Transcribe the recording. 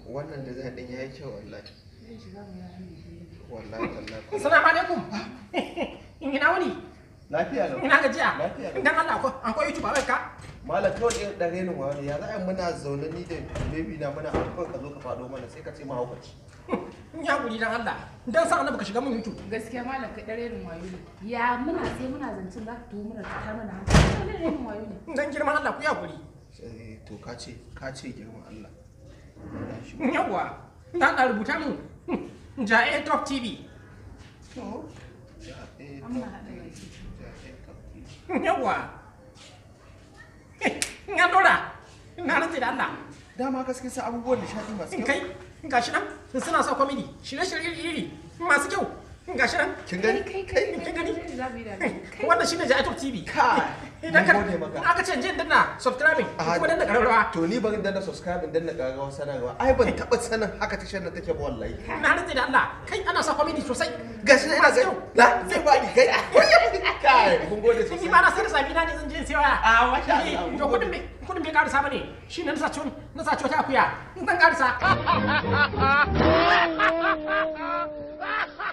wannan da zai din yayi kyau wallahi wallahi tallahi Assalamu alaikum. Ina wuni? lafiya lau Ina gajiya? Lafiya lau. Dan Allah ko an koyi YouTube a ka? malam kawai ɗin ɗan renin wani ya za a yi muna zaune ni da baby na muna abu kawai ka zo ka faɗo mana sai ka ce mahaukaci Ya guri dan Allah. Dan sa annabi ka shiga mun YouTube. gaskiya malam kai dare rin wayo ne ya muna sai muna zancen za ka tuwo muna ta mana hankali dare rin wayo ne Dan girman Allah ku ya guri. Eh, to ka ce ka ce girman Allah Yawwa. Dan Allah rubuta mun. Ja'e Top TV. to ya eh an muna haɗa baki ya eh to Yawwa. Nga dora. Na rantsi da Allah. dama gaske sa abubuwan nishadi masu kyau Kai gashi nan suna sa comedy shirye-shirye iri masu kyau gashi nan kin gani kai kai kin gani? za mu yi da kai wannan shine Ja'e Top TV kai idan ka mun gode maka aka ce jin danna subscribing Ah, kuma danna kararrawa to ni bari danna subscribe in danna gagawa sanarwa ai ban taɓa sanin haka tashar nan take ba wallahi na rantsi da Allah kai ana sa comedy sosai gashi na ina Masu gani kyau. la zai faɗi kai kai mun gode ni sosai ba na sai da sabi na ne zan je in sayo waya Ah, masha Allah. Eh, to kudin bai kudin bai karisa bane shine na sa ciwon na sa ciwon ta akuya zan karisa